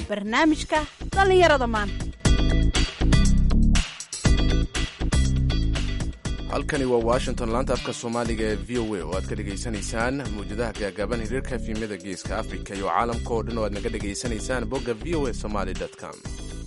barnaamijka dhallinyarada maanta halkani waa washington laanta afka soomaaliga ee v o a oo aad ka dhegaysanaysaan mawjadaha gaagaaban hiriirka efimyada geeska afrika iyo caalamka oo dhan oo aad naga dhegaysanaysaan bogga v o a somaly com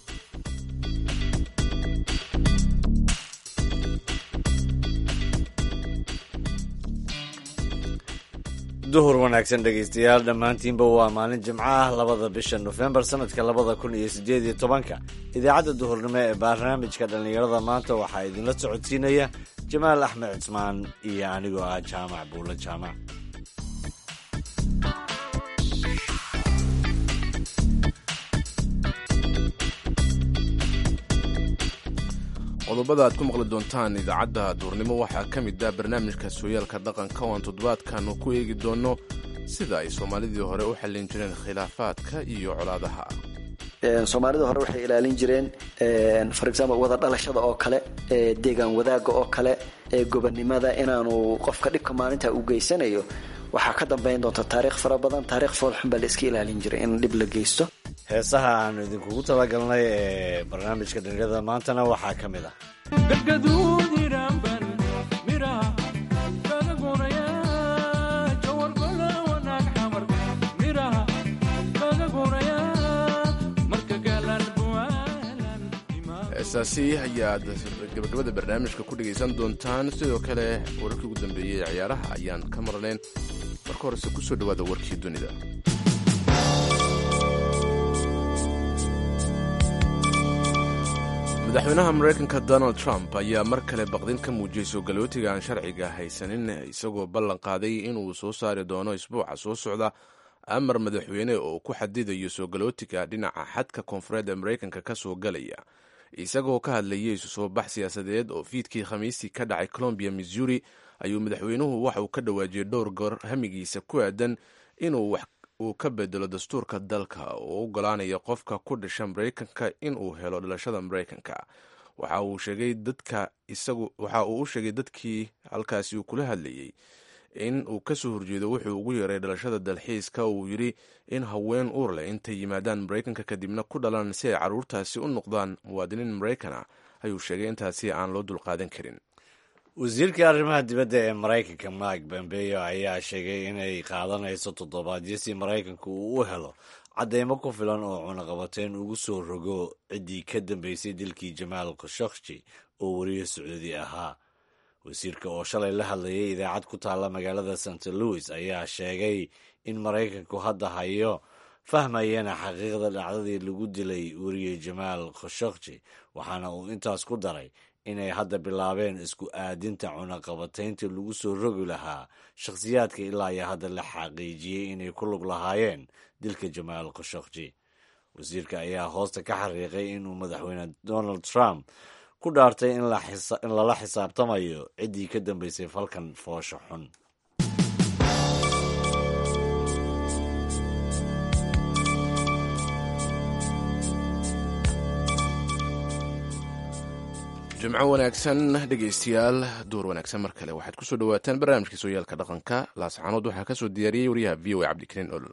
duhur wanaagsan dhegaystayaal dhammaantiinba waa maalin jimco ah labada bisha nofembar sanadka labada kun iyo sideed iyo tobanka idaacadda duhurnimo ee barnaamijka dhallinyarada maanta waxaa idinla socodsiinaya jamaal axmed cismaan iyo anigoo ah jaamac buulo jaamac qodobada aad ku maqli doontaan idaacadda duurnimo waxaa ka mid ah barnaamijka sooyaalka dhaqanka oo aan toddobaadkan ku eegi doonno sida ay soomaalidii hore u xallin jireen khilaafaadka iyo colaadaha soomaalida hore waxay ilaalin jireen for example wada dhalashada oo kale deegaan wadaaga oo kale gobonnimada inaanu qofka dhibka maalinta u geysanayo waxaa ka dambayn doonta taariikh fara badan taarikh foolxun baa la iska ilaalin jiray in dhib la geysto heesaha aanu idinkugu talagalnay ee barnaamijka dhallinyarada maantana waxaa ka mid ah heesaasi ayaad gabagabada barnaamijka ku dhegaysan doontaan sidoo kale wararkii ugu dambeeyey ee ciyaaraha ayaan ka marnayn marka horese kusoo dhawaada warkii dunida madaxweynaha maraykanka donald trump ayaa mar kale baqdin ka muujiyey soo galootiga aan sharciga haysanin isagoo ballan qaaday inuu soo saari doono isbuuca soo socda amar madaxweyne oo ku xadidayo soo galootiga dhinaca xadka koonfureed ee maraykanka ka soo galaya isagoo ka hadlayay isu soo bax siyaasadeed oo fiidkii khamiistii ka dhacay colombia missouri ayuu madaxweynuhu waxa uu ka dhawaajiyey dhowr goor hamigiisa ku aadan inuu wax uu ka bedelo dastuurka dalka oo ogolaanaya qofka ku dhasha maraykanka inuu helo dhalashada maraykanka waxa uu sheegay dadka isagu waxa uu u sheegay dadkii halkaasi uu kula hadlayey in uu ka soo horjeedo wuxuu ugu yeeray dhalashada dalxiiska uu yidhi in haween uur leh intay yimaadaan maraykanka kadibna ku dhalaan si ay carruurtaasi u noqdaan muwaadiniin maraykan ah ayuu sheegay intaasi aan loo dulqaadan karin wasiirka arrimaha dibadda ee maraykanka mike pompeo ayaa sheegay inay qaadanayso toddobaadyo si maraykanku uu u helo cadeymo ku filan oo cunaqabateyn ugu soo rogo ciddii ka dambeysay dilkii jamaal khashokji oo weriye sacuudi ahaa wasiirka oo shalay la hadlayay idaacad ku taalla magaalada st louis ayaa sheegay in maraykanku hadda hayo fahmayana xaqiiqda dhacdadii lagu dilay weriye jamaal khashokji waxaana uu intaas ku daray inay hadda bilaabeen isku aadinta cunaqabataynta lagu soo rogi lahaa shakhsiyaadka ilaa iyo hadda la xaqiijiyey inay ku lug lahaayeen dilka jamaal khashokji wasiirka ayaa hoosta ka xariiqay inuu madaxweyne donald trump ku dhaartay in lala xisaabtamayo ciddii ka dambeysay falkan foosha xun jimco wanaagsan dhegaystayaal duur wanaagsan mar kale waxaad kusoo dhawaataan barnaamijka sooyaalka dhaqanka laascaanood waxaa ka soo diyaariyey wariyaha v o a cabdikariin olol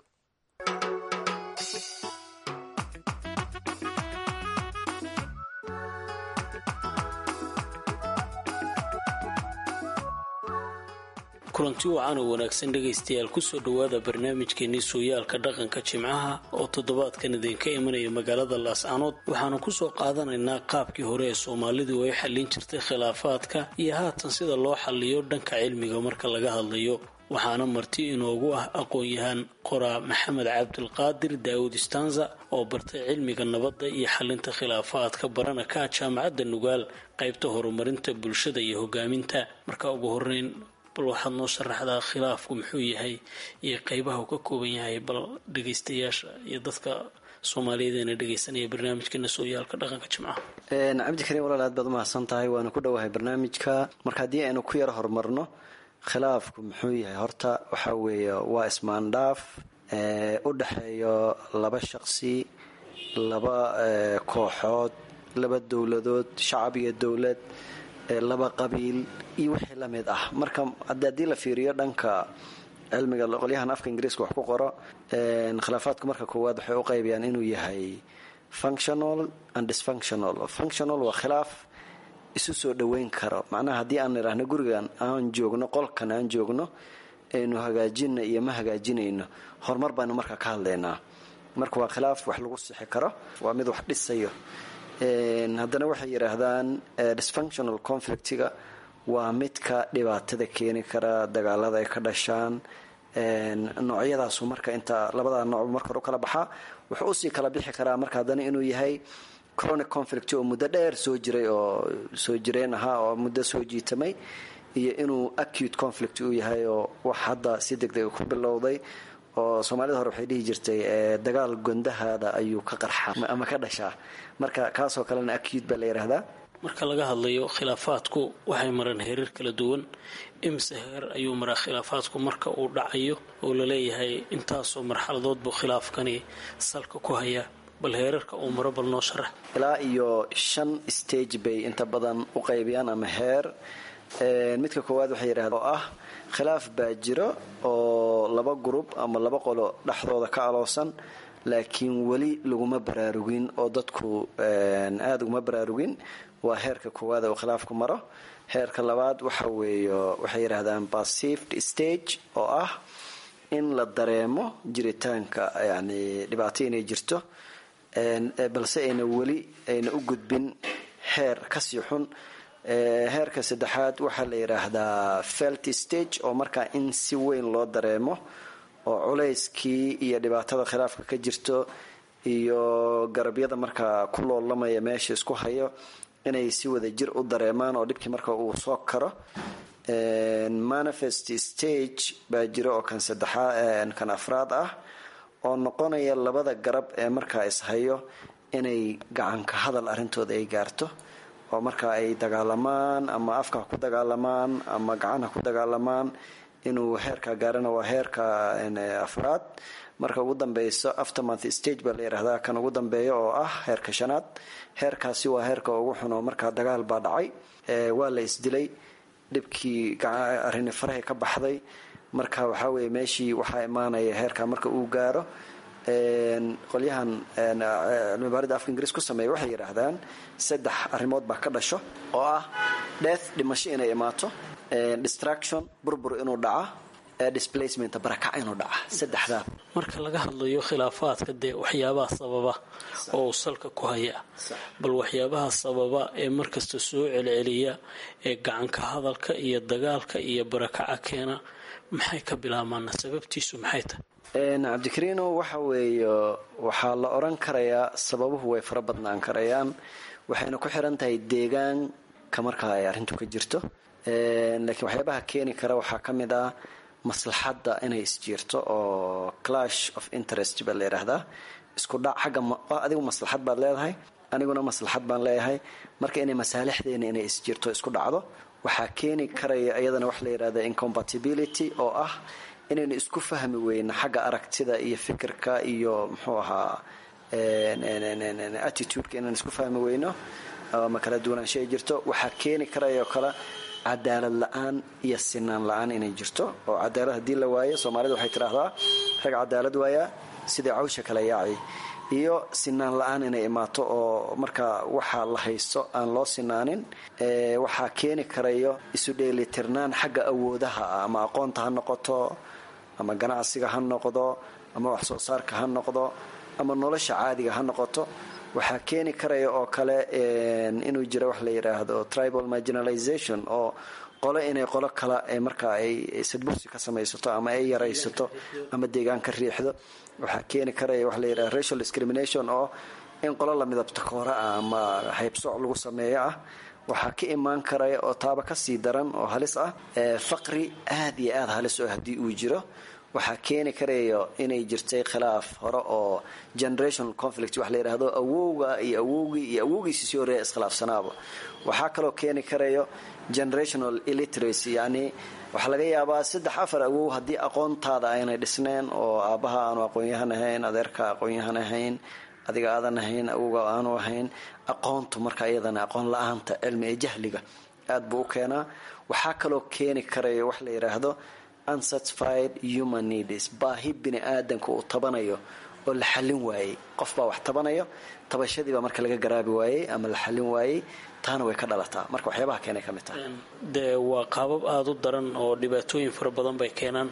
kulanti wacan oo wanaagsan dhegaystayaal kusoo dhowaada barnaamijkeenii sooyaalka dhaqanka jimcaha oo toddobaadkan idinka imanaya magaalada laascanood waxaanu kusoo qaadanaynaa qaabkii hore ee soomaalidu ay xallin jirtay khilaafaadka iyo haatan sida loo xalliyo dhanka cilmiga marka laga hadlayo waxaana marti inoogu ah aqoon-yahaan qoraa maxamed cabdilqaadir daawud istanza oo bartay cilmiga nabadda iyo xalinta khilaafaadka barana ka jaamacadda nugaal qaybta horumarinta bulshada iyo hogaaminta marka ugu horeyn bal waxaad noo sharaxdaa khilaafku muxuu yahay iyo qeybaha uu ka kooban yahay bal dhegaystayaasha iyo dadka soomaaliyeed eena dhegaysanaya barnaamijkeena sooyaalka dhaqanka jimcaha cabdikariin walaal aad baad umahadsan tahay waana ku dhowahay barnaamijka marka haddii aynu ku yar horumarno khilaafku muxuu yahay horta waxaa weeye waa ismaandhaaf u dhexeeyo laba shaqsi laba kooxood laba dowladood shacab iyo dowlad laba qabiil iyo wixii la mid ah marka haddii la fiiriyo dhanka cilmiga qolyahan afka ingiriiska wax ku qoro khilaafaadku marka koowaad waxay u qaybiyaan inuu yahay functional and dysfunctional functional waa khilaaf isu soo dhoweyn karo macnaha haddii aan idhaahno gurigan aan joogno qolkan aan joogno aynu hagaajina iyo ma hagaajinayno horumar baanu markaa ka hadlaynaa marka waa khilaaf wax lagu sixi karo waa mid wax dhisayo haddana waxay yidhaahdaan dysfunctional conflictiga waa midka dhibaatada keeni kara dagaalada ay ka dhashaan noocyadaasu marka inta labadaa nooc marka hore u kala baxaa wuxuu usii kala bixi karaa marka haddana inuu yahay chronic conflict oo muddo dheer soo jiray oo soo jireen ahaa oo muddo soo jiitamay iyo inuu acute conflict uu yahay oo wax hadda si degdega ku bilowday oo soomaalida hore waxay dhihi jirtay dagaal gondahaada ayuu ka qarxaa ama ka dhashaa marka kaasoo kalena acute baa la yidhaahdaa marka laga hadlayo khilaafaadku waxay mareen heerar kala duwan imise heer ayuu maraa khilaafaadku marka uu dhacayo oo laleeyahay intaasoo marxaladood buu khilaafkani salka ku hayaa bal heerarka uu maro bal noo sharax ilaa iyo shan stage bay inta badan u qaybiyaan ama heer midka koowaad waxay yidhahdeen oo ah khilaaf baa jiro oo laba group ama laba qolo dhexdooda ka aloosan laakiin weli laguma baraarugin oo dadku aada uguma baraarugin waa heerka koowaad oo khilaafku maro heerka labaad waxa weeyo waxay yidhahdaan passive stage oo ah in la dareemo jiritaanka yani dhibaato inay jirto balse ayna weli ayna u gudbin heer kasii xun heerka saddexaad waxaa la yidhaahdaa felt stage oo markaa in si weyn loo dareemo oo culayskii iyo dhibaatada khilaafka ka jirto iyo garabyada markaa ku loolamaya meesha isku hayo inay si wada jir u dareemaan oo dhibkii marka uu soo karo manifest stage baa jiro oo kan saddexaad kan afraad ah oo noqonaya labada garab ee markaa ishayo inay gacanka hadal arrintooda ay gaarto oo markaa ay dagaalamaan ama afka ku dagaalamaan ama gacanha ku dagaalamaan inuu heerka gaarana waa heerka afraad marka ugu dambeyso aftermonth stage baa la yidhaahdaa kan ugu dambeeya oo ah heerka shanaad heerkaasi waa heerka ugu xuno markaa dagaal baa dhacay waa la isdilay dhibkii arrini farahay ka baxday marka waxaa weeye meeshii waxaa imaanaya heerka marka uu gaaro qolyahan cilmibaarida afka ingiriis ku sameeya waxay yidhaahdaan saddex arrimood baa ka dhasho oo ah death dhimasho inay imaato distraction burbur inuu dhaca displacement barakac inuu dhaca saddexdaa marka laga hadlayo khilaafaadka dee waxyaabaha sababa oo salka ku haya bal waxyaabaha sababa ee markasta soo celceliya ee gacanka hadalka iyo dagaalka iyo barakaca keena maxay ka bilaabmaana sababtiisu maxay tahay cabdikariino waxa weeye waxaa la oran karayaa sababuhu way fara badnaan karayaan waxayna ku xiran tahay deegaanka markaa ay arrintu ka jirto laakiin waxyaabaha keeni kara waxaa ka mid ah maslaxadda inay isjiirto oo clash of interest baa la yidhaahdaa isku dhac xagga adigu maslaxad baad leedahay aniguna maslaxad baan leeyahay marka inay masaalixdeena inay isjiirto isku dhacdo waxaa keeni karaya iyadana wax la yidhahda incompatibility oo ah inaynu isku fahmi weyno xagga aragtida iyo fikirka iyo muxuu ahaa attitudeka inaan isku fahmi weyno ama kala duwanaansho ay jirto waxaa keeni karaya oo kale cadaalad la-aan iyo sinaan la-aan inay jirto oo cadaalad haddii la waayo soomaalida waxay tidhaahdaa rag cadaalad waayaa sidai cawsha kala yaaci iyo sinaan la-aan inay imaato oo markaa waxaa la haysto aan loo sinaanin waxaa keeni karayo isu dheelitirnaan xagga awoodaha ah ama aqoonta ha noqoto ama ganacsiga ha noqdo ama wax soo saarka ha noqdo ama nolosha caadiga ha noqoto waxaa keeni karaya oo kale inuu jiro wax la yidhaahdo tribal marginalization oo qolo inay qolo kala markaa ay sadbursi ka samaysato ama ay yaraysato ama deegaan ka riixdo waxaa keeni karaya wax la yidhahdo racial discrimination oo in qolo la midabta koora ah ama haybsooc lagu sameeyo ah waxaa ka imaan karaya oo taaba kasii daran oo halis ah faqri aad iyo aad halis oo haddii uu jiro waxaa keeni karayo inay jirtay khilaaf hore oo generational conflict wax la yidhaahdo awowga iyo awowgii iyo awowgiisi sii horreeya iskhilaafsanaaba waxaa kaloo keeni karayo generational illiteracy yacni waxaa laga yaabaa saddex afar awow haddii aqoontaada aynay dhisneen oo aabbaha aanu aqoon-yahan ahayn adeerka aqoon-yahan ahayn adiga aadan ahayn awowga aanu ahayn aqoontu marka iyadana aqoon la-aanta cilmi ee jahliga aad buu u keenaa waxaa kaloo keeni karayo wax la yidhaahdo unsatisfied human needs baahi bini aadanka uu tabanayo oo la xallin waayey qof baa wax tabanayo tabashadiibaa marka laga garaabi waayey ama la xallin waayey taana way ka dhalataa marka waxyaabaha keenay ka mid tahay dee waa qaabab aada u daran oo dhibaatooyin fara badan bay keenaan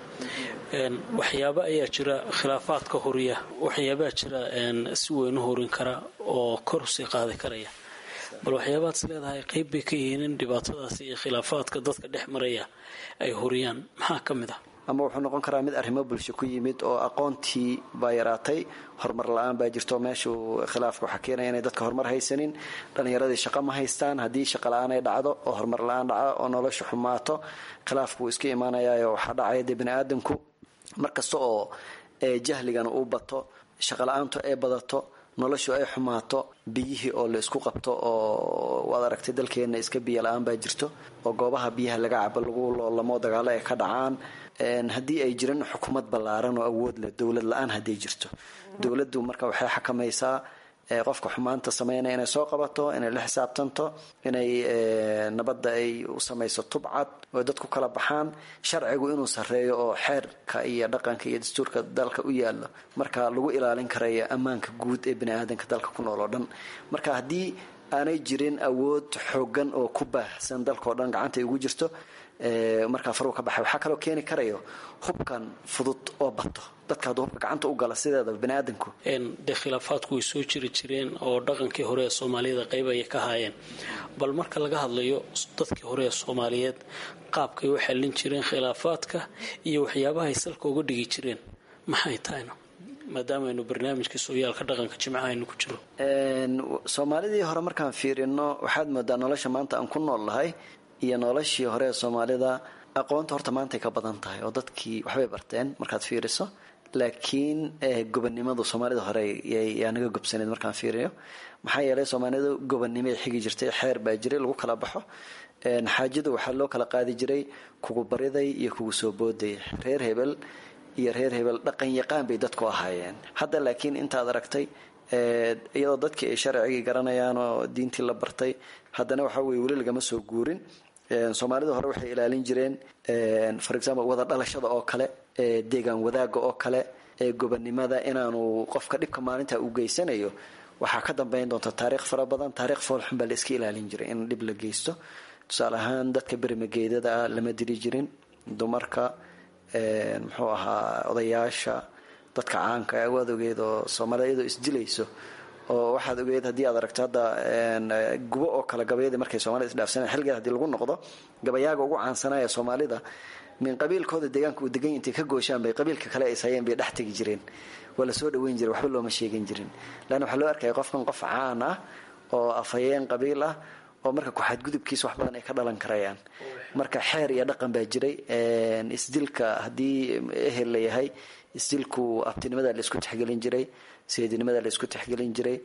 waxyaaba ayaa jira khilaafaadka horiya waxyaabaa jira si weyn u horin kara oo kor usii qaadi karaya bal waxyaabaad is leedahay qayb bay ka yihiin in dhibaatadaasi iyo khilaafaadka dadka dhex maraya ay horiyaan maxaa ka mid ah ama wuxuu noqon karaa mid arrimo bulsho ku yimid oo aqoontii baa yaraatay horumar la-aan baa jirto meeshuu khilaafka waxaa keenaya inay dadka horumar haysanin dhallinyaradii shaqo ma haystaan haddii shaqa la-aan ay dhacdo oo horumar la-aan dhaco oo nolosha xumaato khilaafku wuu iska imaanayayo waxaa dhacaya dee bini aadamku markasta oo jahligana uu bato shaqa la-aantu ay badato noloshu ay xumaato biyihii oo la isku qabto oo waad aragtay dalkeenna iska biyo la-aan baa jirto oo goobaha biyaha laga cabo lagu loolamo dagaalo ay ka dhacaan haddii ay jiran xukuumad ballaaran oo awood leh dowlad la-aan hadday jirto dowladdu marka waxay xakamaysaa qofka xumaanta sameynaya inay soo qabato inay la xisaabtanto inay nabadda ay u samayso tubcad oo dadku kala baxaan sharcigu inuu sarreeyo oo xeerka iyo dhaqanka iyo dastuurka dalka u yaallo marka lagu ilaalin karayo ammaanka guud ee bini aadanka dalka ku nool oo dhan marka haddii aanay jirin awood xoogan oo ku baahsan dalka oo dhan gacanta ay ugu jirto markaa faruu ka baxay waxaa kaloo keeni karayo hubkan fudud oo bato dadka hadduu hubka gacanta u gala sideedaba bini aadanku dee khilaafaadku way soo jiri jireen oo dhaqankii hore ee soomaaliyada qayb ayay ka haayeen bal marka laga hadlayo dadkii hore ee soomaaliyeed qaabkay u xallin jireen khilaafaadka iyo waxyaabahay salka uga dhigi jireen maxay tahayna maadaama aynu barnaamijka sooyaalka dhaqanka jimcaha aynu ku jiro soomaalidii hore markaan fiirino waxaad moodaa nolosha maanta aan ku nool lahay iyo noloshii hore ee soomaalida aqoonta horta maantay ka badan tahay oo dadkii waxbay barteen markaad fiiriso laakiin gobonnimadu soomaalida hore yaa naga gobsaneed markaan fiiriyo maxaa yeelay soomaalidu gobonnimay xigi jirtay xeer baa jiray lagu kala baxo xaajadu waxaa loo kala qaadi jiray kugu bariday iyo kugu soo booday reer hebel iyo reer hebel dhaqan yaqaan bay dadku ahaayeen hadda laakiin intaad aragtay iyadoo dadkii ay sharcigii garanayaan oo diintii la bartay haddana waxaa weye weli lagama soo guurin soomaalida hore waxay ilaalin jireen for example wada dhalashada oo kale deegaan wadaaga oo kale gobonnimada inaanu qofka dhibka maalinta u geysanayo waxaa ka dambeyn doonta taariikh fara badan taariikh foolxun baa la iska ilaalin jiray in dhib la geysto tusaale ahaan dadka berimageedada ah lama diri jirin dumarka muxuu ahaa odayaasha dadka caanka waad ogeed oo soomaalida iyadoo isdilayso oo waxaad ogeed haddii aad aragto hadda gubo oo kale gabayadii markay soomaalida isdhaafsaneen xilgeed hadii lagu noqdo gabayaaga ugu caansanaya soomaalida min qabiilkooda deegaanka uu degan intay ka gooshaan bay qabiilka kale ay sayeen bay dhex tegi jireen waa lasoo dhaweyn jiray waxba looma sheegin jirin leanna waxaa loo arkaya qofkan qof caan ah oo afhayeen qabiil ah oo marka ku-xadgudubkiisa wax badan ay ka dhalan karayaan marka xeer iyo dhaqan baa jiray isdilka haddii ehel la yahay isdilku abtinimada la isku texgelin jiray seedinimada la isku texgelin jiray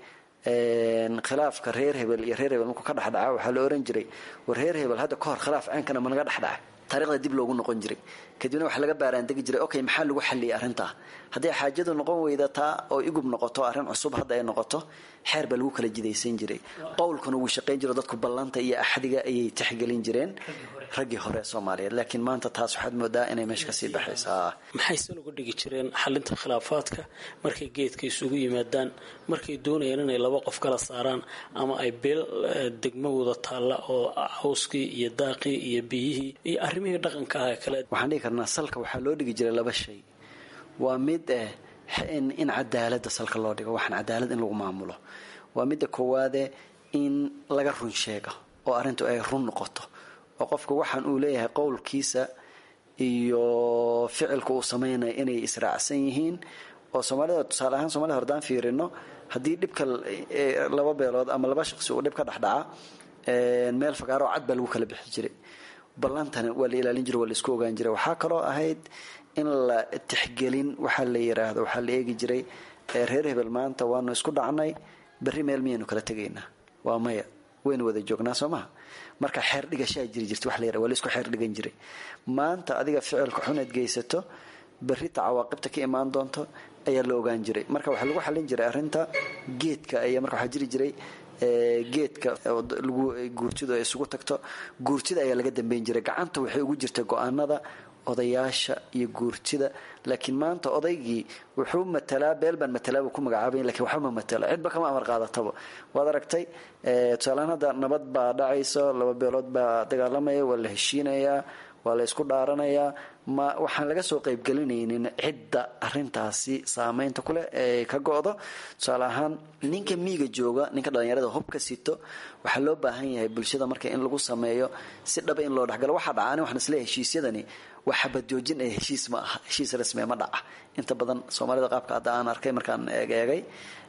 khilaafka reer hebel iyo reer hebel markuu ka dhexdhaca waxaa la oran jiray war reer hebel hadda ka hor khilaaf ceenkana ma naga dhexdhaca taarikhda dib loogu noqon jiray kadibna waxa laga baaraandegi jiray okay maxaa lagu xalliyay arrintaa hadday xaajadu noqon weyda taa oo igub noqoto arrin cusub hadda ay noqoto xeer baa lagu kala jidaysan jiray qowlkuna wuu shaqayn jiro dadku ballanta iyo axdiga ayay texgelin jireen raggii hore soomaaliyeed laakiin maanta taas waxaad moodaa inay meesha kasii baxaysaa maxay se lagu dhigi jireen xalinta khilaafaadka markay geedka isugu yimaadaan markay doonayaan inay laba qof kala saaraan ama ay beel degmo wada taalla oo cawskii iyo daaqii iyo biyihii iyo arrimihii dhaqanka ah kale waxaan dhigi karnaa salka waxaa loo dhigi jiray laba shay waa mid eh in cadaalada salka loo dhigo waxaan cadaalad in lagu maamulo waa midda koowaade in laga run sheego oo arrintu ay run noqoto oo qofka waxaan uu leeyahay qowlkiisa iyo ficilka uu sameynaya inay israacsan yihiin oo soomaalida tusaale ahaan somalida hordaan fiirino haddii dhibka laba beelood ama laba shaqsi uu dhib ka dhexdhaca meel fagaaro cad baa lagu kala bixi jiray ballantana waa la ilaalin jiray waa la isku ogaan jiray waxaa kaloo ahayd in la tixgelin waxaa la yiraahdo waxaa la eegi jiray reer hebel maanta waanu isku dhacnay berri meel miyaynu kala tegaynaa waa maya waynu wada joognaa soo maha marka xeer dhigashaa jiri jirta wax la yara waa la isku xeer dhigan jiray maanta adiga ficilka xuneed geysato berrita cawaaqibta ka imaan doonto ayaa la ogaan jiray marka waxaa lagu xallin jiray arrinta geedka ayaa marka waxaa jiri jiray geedka lagu guurtidu ay isugu tagto guurtida ayaa laga dambeyn jiray gacanta waxay ugu jirtay go-aanada odayaasha iyo guurtida laakiin maanta odaygii wuxuu matalaa beel baan matalaa buu ku magacaabay lakiin waxba ma matalo cidba kama amar qaadataba waad aragtay tusaalehaan hadda nabad baa dhacayso laba beelood baa dagaalamaya waa la heshiinayaa waa la isku dhaaranayaa ma waxaan laga soo qaybgelinaynin cidda arintaasi saameynta kuleh ee ka go-do tusaale ahaan ninka miiga jooga ninka dhalinyarada hubka sito waxaa loo baahan yahay bulshada marka in lagu sameeyo si dhaba in loo dhexgalo waxaa dhacaan waxaan isleeyahay heshiisyadani waa xabajoojin ee heshiis ma aha heshiis rasmi ma dhaca inta badan soomaalida qaabka hadda aan arkay markaan eegeegay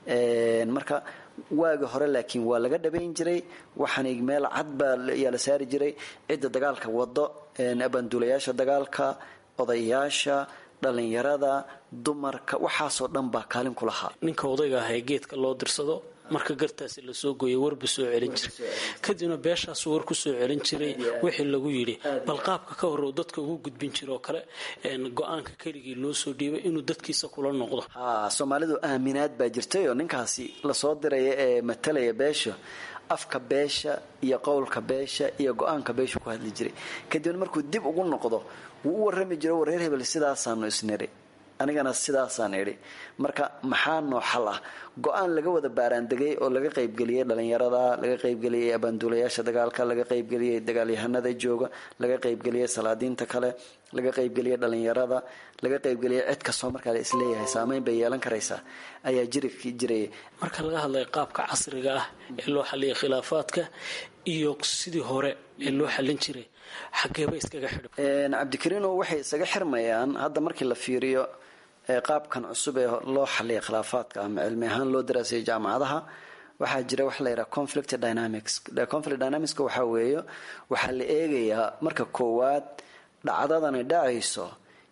marka waagi hore laakiin waa laga dhabayn jiray waxaan meel cad baa yaa la saari jiray cidda dagaalka wado abanduulayaasha dagaalka odayaasha dhalinyarada dumarka waxaasoo dhan baa kaalin ku lahaa ninka odayga ah ee geedka loo dirsado marka gartaasi lasoo gooyay warba soo celin jiray kadibna beeshaasu war ku soo celin jiray wixii lagu yidhi bal qaabka ka hore uu dadka ugu gudbin jira oo kale go-aanka keligii loo soo dhiibay inuu dadkiisa kula noqdo ha soomaalidu aaminaad baa jirtayoo ninkaasi lasoo diraya ee matalaya beesha afka beesha iyo qowlka beesha iyo go-aanka beesha ku hadli jiray kadibna markuu dib ugu noqdo wuu u warrami jiro wareer hebel sidaasaanu isniri anigana sidaasaan idhi marka maxaa noo xal ah go-aan laga wada baaraandegay oo laga qaybgeliyey dhalinyarada laga qaybgeliyey abaanduulayaasha dagaalka laga qaybgeliyey dagaalyahanada jooga laga qaybgeliyey salaadiinta kale laga qaybgeliyey dhalinyarada laga qaybgeliyey cid kastoo markaa la isleeyahay saameyn bay yeelan karaysaa ayaa jiri jiraya marka laga hadlaya qaabka casriga ah ee loo xaliyay khilaafaadka iyo sidii hore ee loo xallin jiray xageeba iskaga xidhi cabdikariino waxay isaga xirmayaan hadda markii la fiiriyo qaabkan cusub ee loo xaliyay khilaafaadka ama cilmi ahaan loo daraasayay jaamacadaha waxaa jira waxa la yidhaha conflict dynamics conflict dynamicska waxaa weeye waxaa la eegayaa marka koowaad dhacdadani dhacayso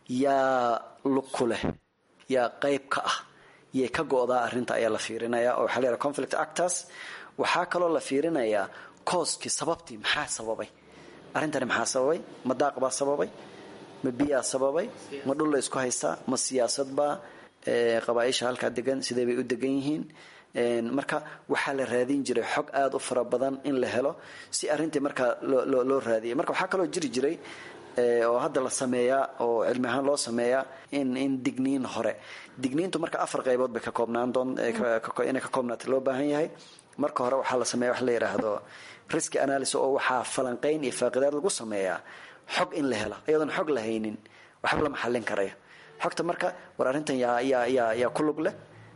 yaa lug ku leh yaa qayb ka ah yay ka go-daa arrinta ayaa la fiirinaya oo waxaa la yidhaha conflict actors waxaa kaloo la fiirinayaa kooskii sababtii maxaa sababay arrintani maxaa sababay ma daaq baa sababay ma biyaa sababay ma dhul la isku haystaa ma siyaasadbaa qabaaisha halkaa degan sidee bay u degan yihiin marka waxaa la raadin jiray xog aada u fara badan in la helo si arrintii markaa loo raadiyay marka waxaa kaloo jiri jiray oo hadda la sameeyaa oo cilmi ahaan loo sameeyaa in in digniin hore digniintu marka afar qaybood bay ka koobnaan doon inay ka koobnaata loo baahan yahay marka hore waxaa la sameeya wax la yidhaahdo risk analysis oo waxaa falanqayn iyo faaqidaad lagu sameeyaa xog in la helo iyadoon xog la haynin waxba lama xallin karayo xogta marka war arrintan yaa yaa yaa yaa ku lug leh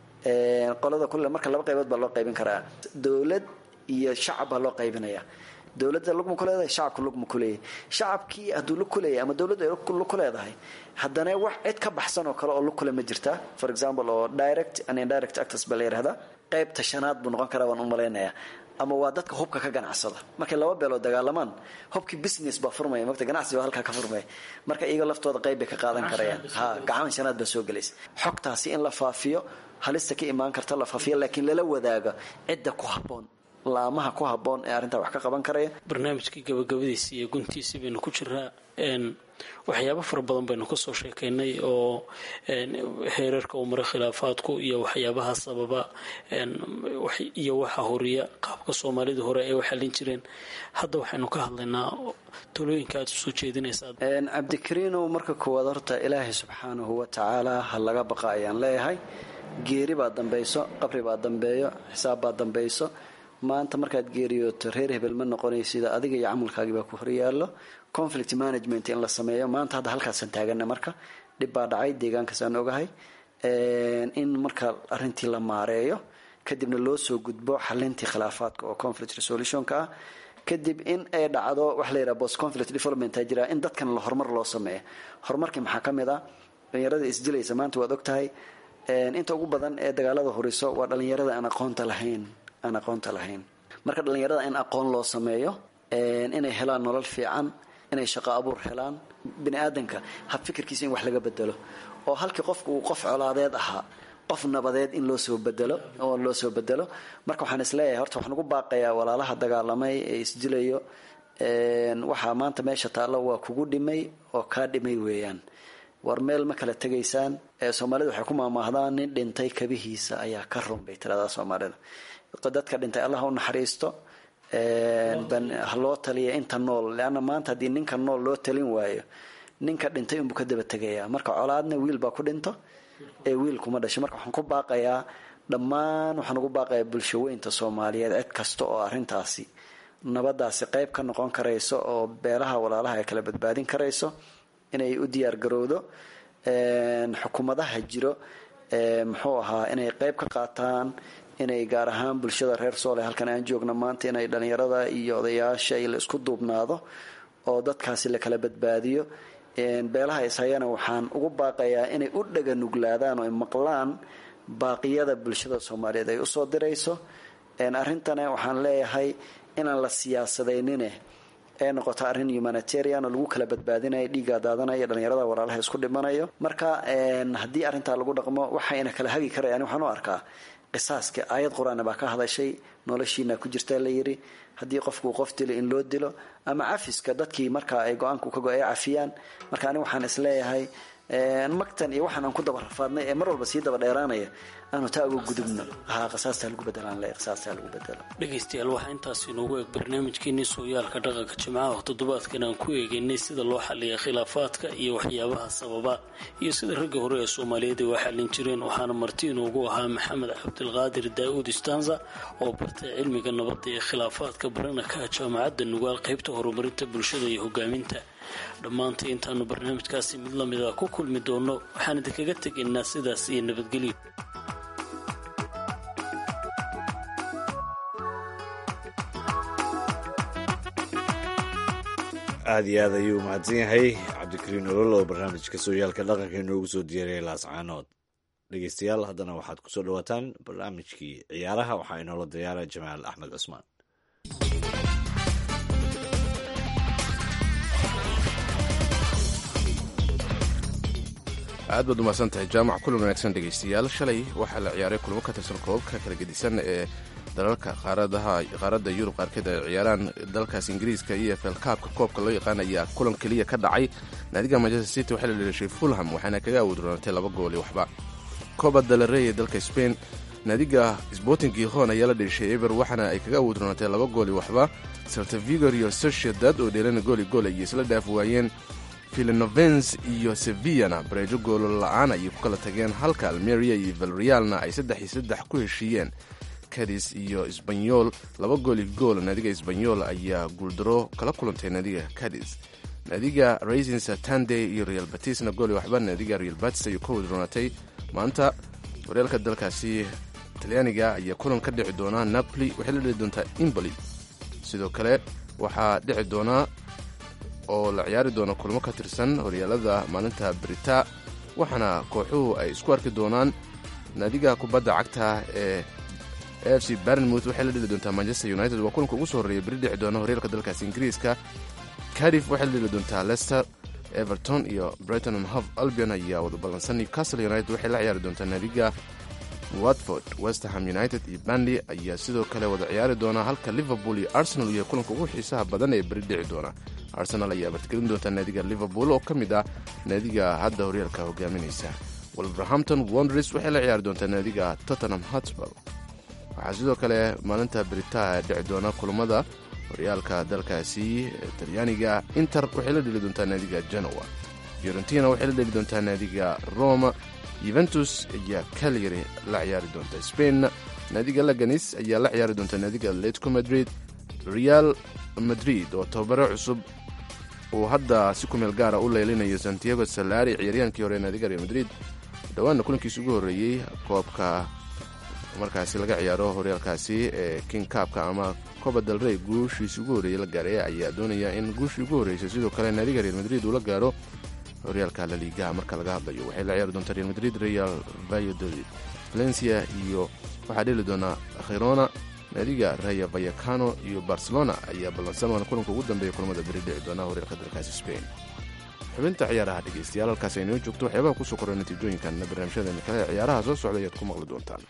qolada kuleh marka laba qaybood baa loo qaybin karaa dowlad iyo shacab baa loo qaybinaya dowladda lugma ku leedahay shacabka lugma ku leeyahay shacabkii hadduu lug ku leeyahay ama dowladdu ay lug ku leedahay haddana wax cid ka baxsan oo kale oo lug kule ma jirtaa for example oo direct and indirect actors baa la yidhahdaa qaybta shanaad buu noqon karaa waan u malaynayaa ama waa dadka hubka ka ganacsada markay laba beelood dagaalamaan hubkii business baa furmaya mogta ganacsi baa halkaa ka furmaya marka iyaga laftooda qayb bay ka qaadan karayaan ha gacan shanaad baa soo gelaysa xogtaasi in la faafiyo halista ka imaan karta la faafiyo laakiin lala wadaago cidda ku habboon laamaha ku habboon ee arrintaa wax ka qaban karaya barnaamijkii gabagabadiisii iyo guntiisii baynu ku jiraa waxyaabo fara badan baynu kasoo sheekaynay oo heerarka uu maray khilaafaadku iyo waxyaabaha sababa iyo waxa horiya qaabka soomaalida hore ay u xallin jireen hadda waxaynu ka hadlaynaa talooyinka aad usoo jeedinaysaa cabdikariinow marka koowaad horta ilaahay subxaanahu wa tacaala ha laga baqa ayaan leeyahay geeri baa dambayso qabri baa dambeeyo xisaab baa dambayso maanta markaad geeriyooto reer hebel ma noqonaysida adiga iyo camalkaagii baa ku horyaallo conflict management in la sameeyo maanta hadda halkaasaan taagana marka dhib baa dhacay deegaankaasaan ogahay in marka arrintii la maareeyo kadibna loo soo gudbo xalintii khilaafaadka oo conflict resolutionka ah kadib in ay dhacdo waxa la yidhaha post conflict development a jira in dadkan la horumar loo sameeyo horumarkii maxaa ka mid ah dhalinyarada isdilaysa maanta waad og tahay inta ugu badan ee dagaalada horiso waa dhalinyarada aan aqoonta lahayn aan aqoonta lahayn marka dhalinyarada in aqoon loo sameeyo inay helaan nolol fiican inay shaqo abuur helaan bini aadanka hab fikirkiisa in wax laga bedelo oo halkii qofku uu qof colaadeed ahaa qof nabadeed in loo soo bedelo oo loo soo bedelo marka waxaan isleeyahay horta waxaan ugu baaqayaa walaalaha dagaalamay ee isdilayo waxaa maanta meesha taallo waa kugu dhimay oo kaa dhimay weeyaan war meel ma kala tegaysaan soomaalida waxay ku maamaahdaan nin dhintay kabihiisa ayaa ka run bay tiradaa soomaalida dadka dhintay allah u naxariisto ha loo taliya inta nool leanna maanta haddii ninka nool loo talin waayo ninka dhintay unbuu ka daba tegayaa marka colaadna wiil baa ku dhinto ee wiil kuma dhasho marka waxaan ku baaqayaa dhammaan waxaan ugu baaqayaa bulshaweynta soomaaliyeed cid kasta oo arrintaasi nabadaasi qayb ka noqon karayso oo beelaha walaalaha ay kala badbaadin karayso inay u diyaar garowdo xukuumadaha jiro muxuu ahaa inay qayb ka qaataan inay gaar ahaan bulshada reer soole halkan aan joogna maanta inay dhalinyarada iyo odayaasha la isku duubnaado oo dadkaasi la kala badbaadiyo beelaha ishayana waxaan ugu baaqayaa inay u dhaga nuglaadaan oo ay maqlaan baaqiyada bulshada soomaaliyeed ay usoo dirayso arrintana waxaan leeyahay inaan la siyaasadaynin ee noqoto arrin humanitarian oo lagu kala badbaadinayo dhiigga daadanaya dhalinyarada walaalaha isku dhimanayo marka haddii arrintaa lagu dhaqmo waxayna kala hagi karayaan waxaan u arkaa qisaaska aayad qur-aan baa ka hadashay noloshiina ku jirta la yiri haddii qofkuu qof dilo in loo dilo ama cafiska dadkii markaa ay go-aanku ka go ay cafiyaan marka ani waxaan isleeyahay magtan iyo waxaan aan ku daba rafaadnay ee mar walba sii daba dheeraanaya aanu taa uga gudubno ha qisaastaa lagu bedelaan le qisaastaa lagu bedelo dhegaystayaal waxaa intaas inoogu eeg barnaamijkeenii sooyaalka dhaqanka jimcaha oo toddobaadkan aan ku eegaynay sida loo xaliya khilaafaadka iyo waxyaabaha sababa iyo sida ragga hore ee soomaaliyeed ay u xallin jireen waxaana marti inoogu ahaa maxamed cabdilqaadir daa'uud istanza oo bartay cilmiga nabadda ee khilaafaadka barana ka jaamacadda nugaal qaybta horumarinta bulshada iyo hogaaminta dhammaanta intaanu barnaamijkaasi mid lamid a ku kulmi doono waxaan idinkaga tegaynaa sidaas iyo nabadgelyo aada iyo aad ayuu mahadsan yahay cabdikariin olol oo barnaamijka sooyaalka dhaqanka inoogu soo diyaariyay laascaanood dhegeystayaal haddana waxaad kusoo dhawaataan barnaamijkii ciyaaraha waxaa inoola diyaara jamaal axmed cusmaan aad baad umahadsan tahay jaamac kulan wanaagsan dhegaystayaal shalay waxaa la ciyaaray kulamo ka tirsan koobabka kala gedisan ee dalalka qaaradda yurub qaarkeed ay ciyaaraan dalkaas ingiriiska iyo efl kaabka koobka loo yaqaan ayaa kulan keliya ka dhacay naadiga manchester city waxay la dheeshay fulham waxaana kaga awoodroonatay laba gooli waxba kooba dalarey ee dalka spain naadiga sporting giron ayaa la dheeshay eber waxaana ay kaga awoodroonatay laba gooli waxba saltavigor iyo sociedad oo dheelana gooli gool ayay isla dhaaf waayeen filanovens iyo sevillana bareejo goolo la-aan ayay ku kala tageen halka almeria iyo valrealna ay saddex iyo saddex ku heshiiyeen cadis iyo sbanyol laba gooli gool naadiga sbanyol ayaa guuldaro kala kulantay naadiga cadis naadiga raisin satande iyo real batisna gooli waxba naadiga real batis ayuu ka wadroonatay maanta horyaalka dalkaasi talyaaniga ayaa kulan ka dhici doonaa napoli waxay la dhici doontaa imboli sidoo kale waxaa dhici doonaa oo la ciyaari doono kulmo ka tirsan horyaalada maalinta brita waxaana kooxuhu ay isku arki doonaan naadiga kubadda cagta ee a f c barnmouth waxay la dhili doontaa manchester united waa kulanka ugu soo horreeya beri dhici doona horyaalka dalkaasi ingiriiska cardiff waxay la dhili doontaa leicester everton iyo brighton and hove albion ayaa wada ballansan newcastle united waxay la ciyaari doontaa naadiga watford westerham united iyo banley ayaa sidoo kale wada ciyaari doona halka liverpool iyo arsenal iyo kulanka ugu xiisaha badan ee beri dhici doona arsenal ayaa bartgelin doonta naadiga liverpool oo ka mid ah naadiga hadda horyaalka hogaaminaysa wolverhampton wonders waxay la ciyaari doontaa naadiga tottenham hotspur waxaa sidoo kale maalinta beritaha dhici doona kulamada horyaalka dalkaasi talyaaniga inter waxay la dheli doontaa naadiga genoa fiorentina waxay la dheli doontaa naadiga roma yuventus ayaa calyary la ciyaari doonta spain naadiga laganis ayaa la ciyaari doonta naadiga atletico madrid real madrid oo tababaro cusub uu hadda si kumeel gaara u leylinayo santiago salari ciyaaryaankii hore naadiga real madrid dhowaanna kulankiisi ugu horreeyey koobka markaasi laga ciyaaro horyaalkaasi ee king kaabka ama coba del rey guushiisi ugu horreeyey la gaaray ayaa doonaya in guushii ugu horreysay sidoo kale naadiga real madrid uu la gaaro horyaalka laliigaha marka laga hadlayo waxay la ciyaari doontaa real madrid real valladolid valencia iyo waxaa dheli doonaa khirona naadiga raya vayacano iyo barcelona ayaa ballansan waana kulanka ugu dambeeya kulamada beri dhici doona horyaalka dalkaasi spain xubinta ciyaaraha dhegeystayaal halkaas aynoo joogto waxyaabaha kusoo korra natiijooyinkan barnaamijyadeena kale ciyaaraha soo socda ayaad ku maqli doontaan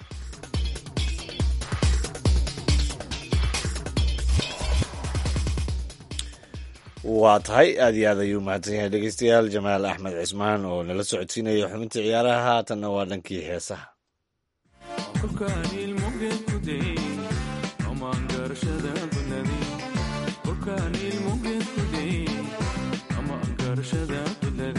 waa tahay aad iyo aad ayuu mahadsan yahay dhegeystayaal jamaal axmed cismaan oo nala socodsiinaya xubinta ciyaaraha haatanna waa dhankii heesaha ama angarashada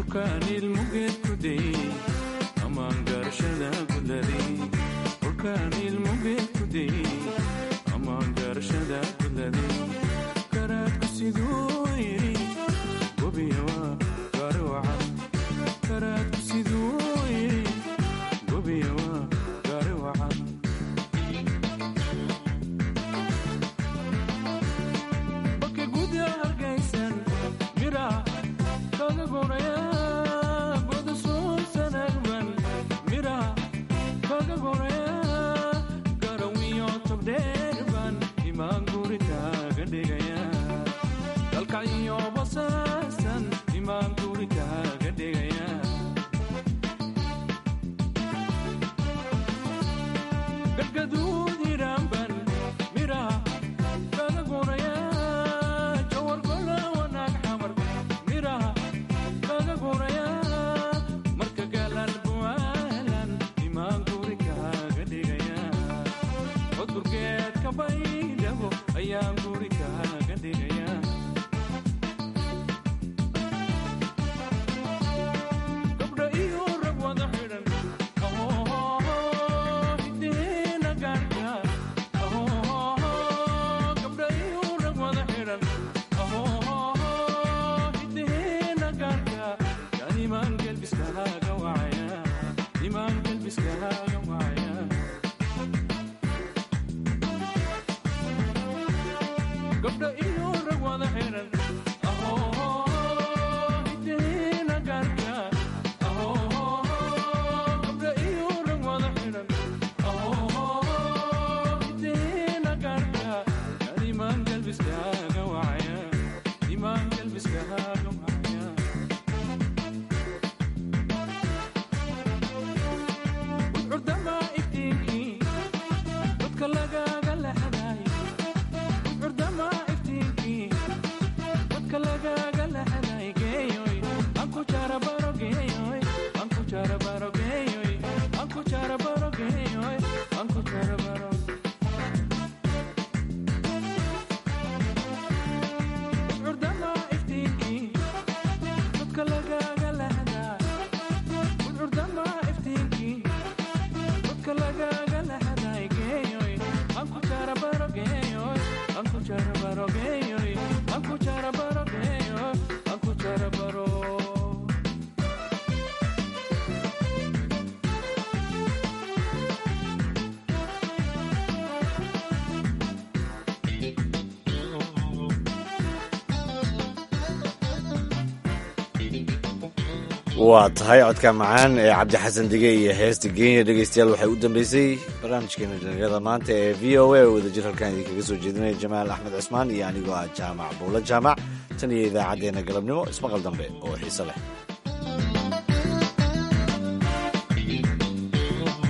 waa tahay codka macaan ee cabdi xasan dige iyo heesta geenya dhegeystayaal waxay u dambeysay barnaamijkeena dhalinyarada maanta ee v o a oo wadajir halkaan idinkaga soo jeedinaya jamaal axmed cismaan iyo anigoo ah jaamac buulo jaamac tan iyo idaacaddeenna galabnimo ismaqal dambe oo xiise leh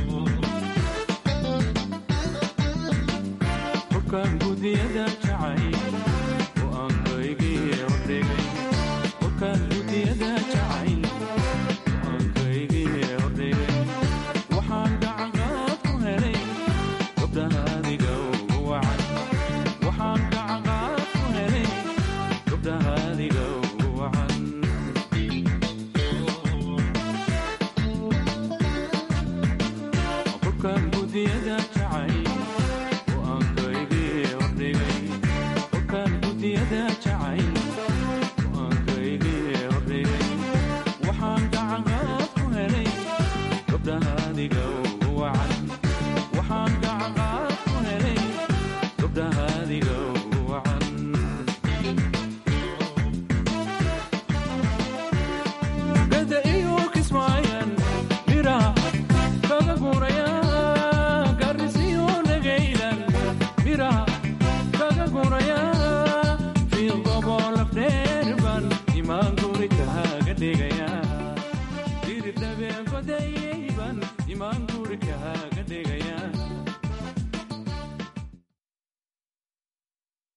gudiyada jacay